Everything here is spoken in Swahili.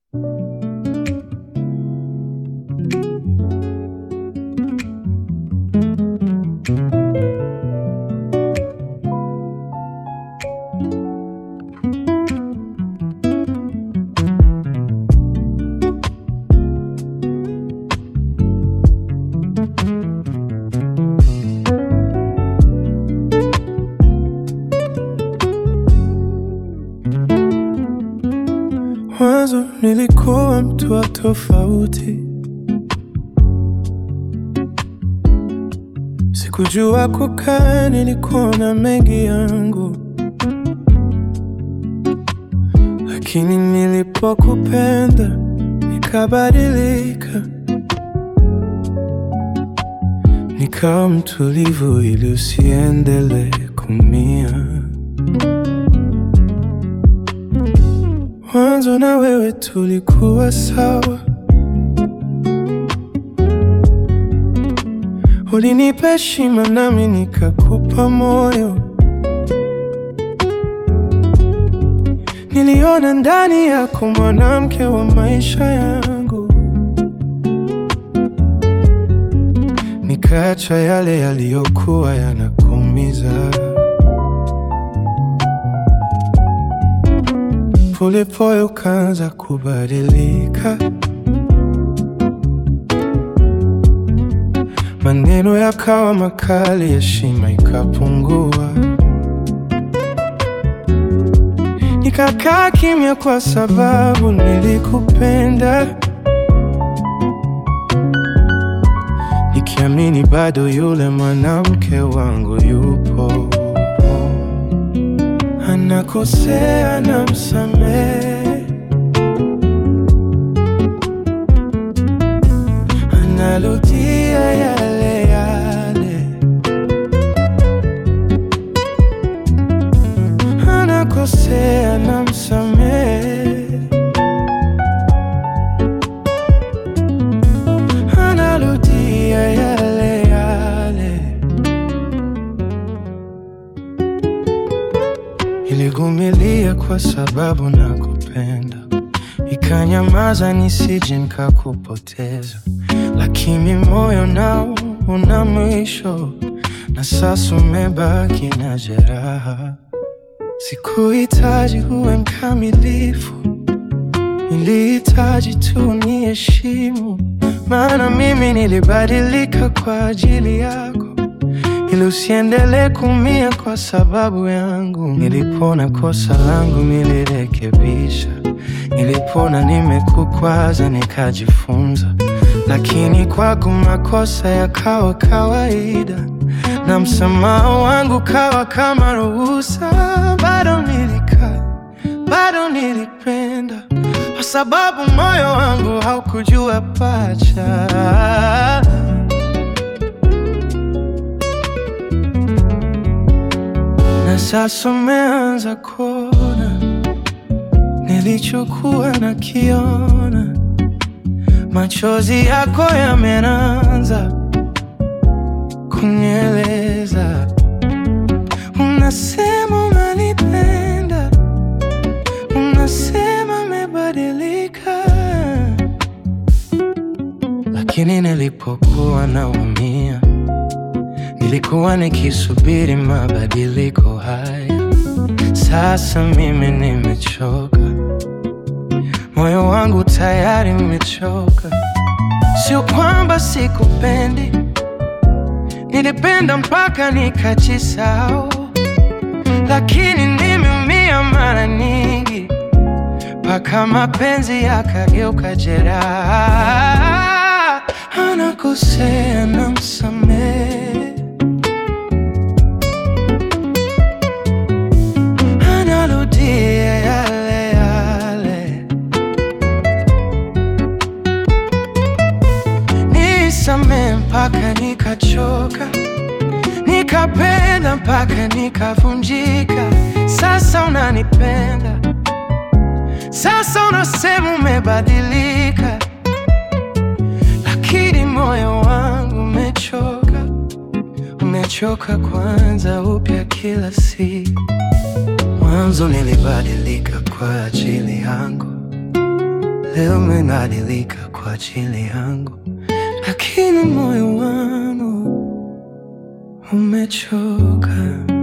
Mwanzo nilikuwa mtu wa tofauti, sikujua kukaa, nilikuwa na mengi yangu, lakini nilipokupenda nikabadilika, nikawa mtulivu ili usiendelee kumia. Mwanzo na wewe tulikuwa sawa, ulinipa heshima nami nikakupa moyo. Niliona ndani yako mwanamke wa maisha yangu, nikaacha yale yaliyokuwa yanakuumiza. Polepole ukaanza kubadilika, maneno yakawa makali, heshima ikapungua. Nikakaa kimya kwa sababu nilikupenda, nikiamini bado yule mwanamke wangu yupo anakosea na msamehe, analudia yale yale, anakosea na msamehe, analudia yale yale. Niligumilia kwa sababu nakupenda, ikanyamaza nisije nikakupoteza, lakini moyo nao una mwisho, na sasa umebaki na jeraha. Sikuhitaji uwe mkamilifu, nilihitaji tu niheshimu, maana mimi nilibadilika kwa ajili yako ili usiendelee kumia kwa sababu yangu. Nilipona kosa langu nilirekebisha, nilipona nimekukwaza nikajifunza, lakini kwako makosa yakawa kawaida na msamaha wangu kawa kama ruhusa. Bado nilikaa, bado nilipenda, kwa sababu moyo wangu haukujua pacha. Na sasa umeanza kuona nilichokuwa nakiona, machozi yako yamenanza kunieleza. Unasema unanipenda, unasema umebadilika, lakini nilipokuwa naumia Nilikuwa nikisubiri mabadiliko haya. Sasa mimi nimechoka, moyo wangu tayari umechoka. Sio kwamba sikupendi, nilipenda mpaka nikajisahau, lakini nimeumia mara nyingi mpaka mapenzi yakageuka jeraha. Anakosea na msamehe analudia yale yale, nisamee mpaka nikachoka, nikapenda mpaka nikavunjika. Sasa unanipenda, sasa unasema umebadilika, lakini moyo wangu umechoka, umechoka kuanza upya kila siku. Mwanzo nilibadilika kwa ajili yangu, leo umebadilika kwa ajili yangu, lakini moyo wangu umechoka.